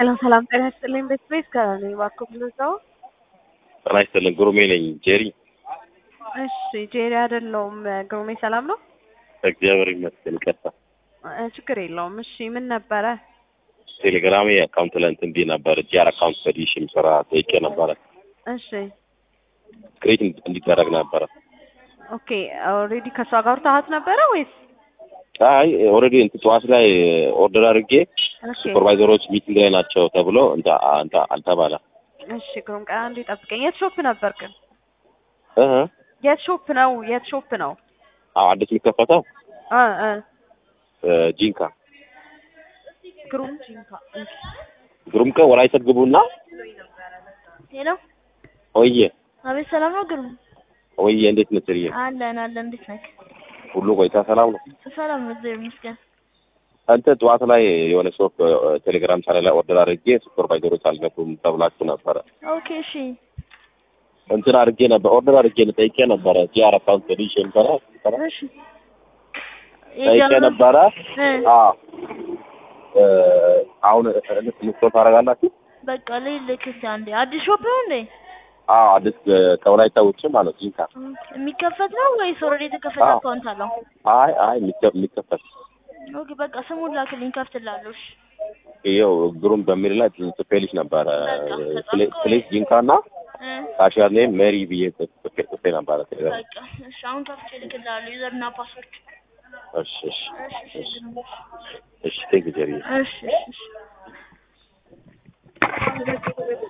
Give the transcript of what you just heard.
ሰላም ሰላም፣ ጤና ይስጥልኝ። ቤት ቤት ከነኝ እባክዎ ብዙ ሰው ጤና ይስጥልኝ። ግሩሜ ነኝ። ጄሪ እሺ፣ ጄሪ አይደለሁም። ግሩሜ ሰላም ነው? እግዚአብሔር ይመስገን። ይቀጣ እ ችግር የለውም። እሺ፣ ምን ነበረ? ቴሌግራሜ አካውንት ላይ እንትን ብዬ ነበር። ጂአር አካውንት በዲሽም ስራ ጠይቄ ነበረ። እሺ፣ ክሬት እንዲደረግ ነበረ። ኦኬ። ኦልሬዲ ከእሷ ጋር ታሃት ነበረ ወይስ? አይ ኦልሬዲ እንትን ጠዋት ላይ ኦርደር አድርጌ ኦኬ፣ ሱፐርቫይዘሮች ሚቲንግ ላይ ናቸው ተብሎ እንተ እንተ አልተባለ። እሺ። ግሩም ቀን አንዴ ጠብቀኝ። የት ሾፕ ነበር ግን? እህ የት ሾፕ ነው? የት ሾፕ ነው? አዎ አዲስ የሚከፈተው እ እ እ ጂንካ ግሩም ጂንካ። እሺ። ግሩም ቀን ወላይታ ግቡና ሄሎ፣ ወይዬ አቤት፣ ሰላም ነው ግሩም? ወይዬ እንዴት ነህ? ስርዬ አለን አለን፣ እንዴት ነህ? ሁሉ ቆይታ ሰላም ነው? ሰላም ነው፣ እግዚአብሔር ይመስገን። አንተ ጠዋት ላይ የሆነ ሾፕ ቴሌግራም ቻናል ላይ ኦርደር አድርጌ ሱፐርቫይዘሮች አልገቡም ተብላችሁ ነበረ። ኦኬ፣ እሺ፣ እንትን አድርጌ ነበር ኦርደር አድርጌ ጠይቄ ነበረ። ጂአር አካውንት በዲሽም ስራ እሺ። ጠይቄ ነበረ። እ አዎ እ አሁን እንስቶ ታደርጋላችሁ? በቃ ልልክ እስኪ አንዴ። አዲስ ሾፕ ነው እንዴ? አዎ አዲስ ከወላይታ ውጭ ማለት ጂንካ። የሚከፈት ነው ወይስ ኦልሬዲ የተከፈተ አዎ። አካውንት አለው? አይ አይ የሚከ- የሚከፈት ኦኬ፣ በቃ ስሙን ላክልኝ፣ ከፍትላለሁ። እሺ፣ ይኸው ግሩም በሚል ላይ ጽፌልሽ ነበረ። በቃ ፕሌ- ፕሌስ ጂንካ እና እ ካሽያር ኔም ሜሪ ብዬ ጽፌ ጽፌ ነበረ። ቴሌግራም በቃ እሺ፣ አሁን ከፍቼ ልክልሃለሁ፣ ዩዘርና ፓስወርድ። እሺ እሺ እሺ፣ እሺ፣ ግሩም። እሺ ቴንክ ጀሪ እሺ፣ እሺ፣ እሺ